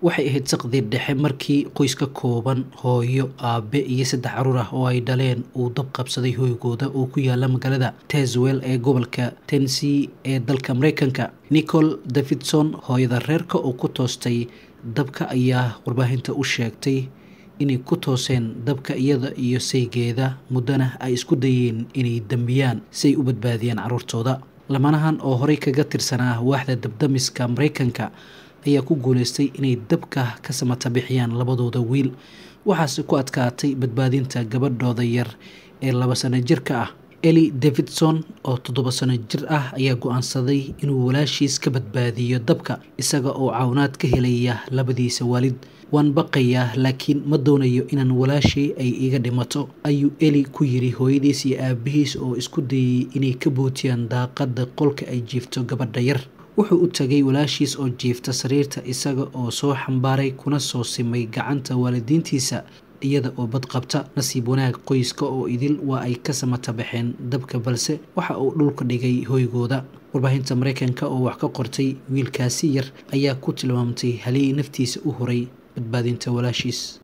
waxay ahayd saqdii dhexe markii qoys ka kooban hooyo aabe iyo saddex caruur ah oo ay dhaleen uu dab qabsaday hoygooda oo ku yaala magaalada teswell ee gobolka tennessee ee dalka mareykanka nicol davidson hooyada reerka oo ku toostay dabka ayaa warbaahinta u sheegtay inay ku tooseen dabka iyada iyo saygeeda muddana ay isku dayeen inay dambiyaan si ay u badbaadiyaan caruurtooda lamanahan oo horey kaga tirsanaa waaxda dabdamiska mareykanka ayaa ku guuleystay inay dabka ka samata bixiyaan labadooda wiil waxaase ku adkaatay badbaadinta gabadhooda yar ee laba sano jirka ah eli davidson oo toddoba sano jir ah ayaa go-aansaday inuu walaashiis ka badbaadiyo dabka isaga oo cawnaad ka helaya labadiisa waalid waan baqayaa laakiin ma doonayo inaan walaashay ay iga dhimato ayuu eli ku yiri hooyadiis iyo aabihiis oo isku dayay inay ka bootiyaan daaqada qolka ay jiifto gabadha yar wuxuu u tagay walaashiis oo jiifta sariirta isaga oo soo xambaaray kuna soo simay gacanta waalidiintiisa iyada oo badqabta nasiib wanaag qoyska oo idil waa ay ka samata baxeen dabka balse waxa uu dhulka dhigay hoygooda warbaahinta mareykanka oo wax ka qortay wiilkaasi yar ayaa ku tilmaamtay halii naftiisa u horay badbaadinta walaashiis